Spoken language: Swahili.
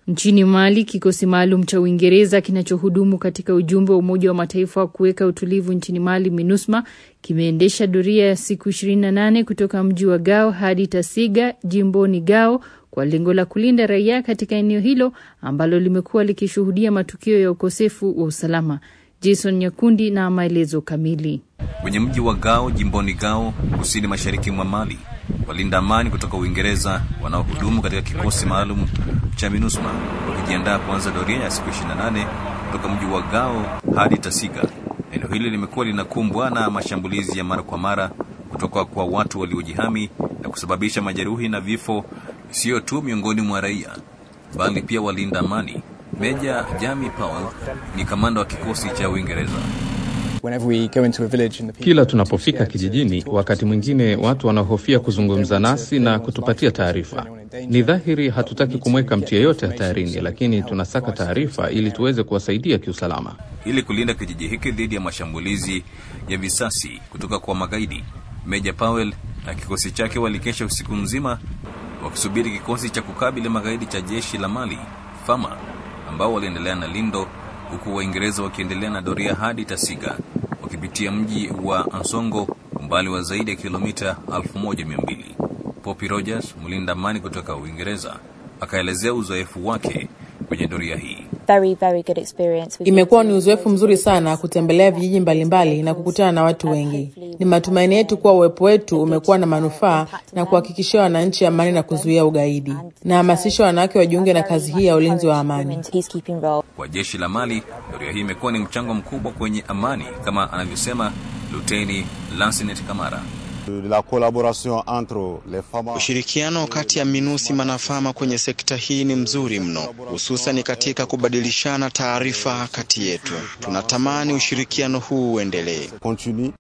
Nchini Mali, kikosi maalum cha Uingereza kinachohudumu katika ujumbe wa Umoja wa Mataifa wa kuweka utulivu nchini Mali, MINUSMA, kimeendesha doria ya siku 28 kutoka mji wa Gao hadi Tasiga, jimboni Gao, kwa lengo la kulinda raia katika eneo hilo ambalo limekuwa likishuhudia matukio ya ukosefu wa usalama. Jason Nyakundi na maelezo kamili. Kwenye mji wa Gao, jimboni Gao, kusini mashariki mwa Mali, walinda amani kutoka Uingereza wanaohudumu katika kikosi maalum cha MINUSMA wakijiandaa kuanza doria ya siku 28 kutoka mji wa Gao hadi Tasiga. Eneo hili limekuwa linakumbwa na mashambulizi ya mara kwa mara kutoka kwa watu waliojihami na kusababisha majeruhi na vifo, sio tu miongoni mwa raia, bali pia walinda amani. Meja Jamie Powell ni kamanda wa kikosi cha Uingereza. Kila tunapofika kijijini, wakati mwingine watu wanahofia kuzungumza nasi na kutupatia taarifa. Ni dhahiri hatutaki kumweka mtu yeyote hatarini, lakini tunasaka taarifa ili tuweze kuwasaidia kiusalama. Ili kulinda kijiji hiki dhidi ya mashambulizi ya visasi kutoka kwa magaidi, Meja Powell na kikosi chake walikesha usiku mzima wakisubiri kikosi cha kukabili magaidi cha jeshi la Mali Fama ambao waliendelea na lindo huku Waingereza wakiendelea na doria hadi Tasiga wakipitia mji wa Ansongo umbali wa zaidi ya kilomita 1200. Poppy Rogers, mlinda amani kutoka Uingereza, akaelezea uzoefu wake kwenye doria hii. Very, very good experience. Imekuwa ni uzoefu mzuri sana kutembelea vijiji mbalimbali na kukutana na watu wengi. Ni matumaini yetu kuwa uwepo wetu umekuwa na manufaa na kuhakikishia wananchi amani na kuzuia ugaidi. Nahamasisha wanawake wajiunge na kazi hii ya ulinzi wa amani. Kwa jeshi la Mali, doria hii imekuwa ni mchango mkubwa kwenye amani, kama anavyosema Luteni Lansinet Kamara. La collaboration entre les FAMA... Ushirikiano kati ya MINUSMA na FAMA kwenye sekta hii ni mzuri mno, hususan katika kubadilishana taarifa kati yetu. Tunatamani ushirikiano huu uendelee.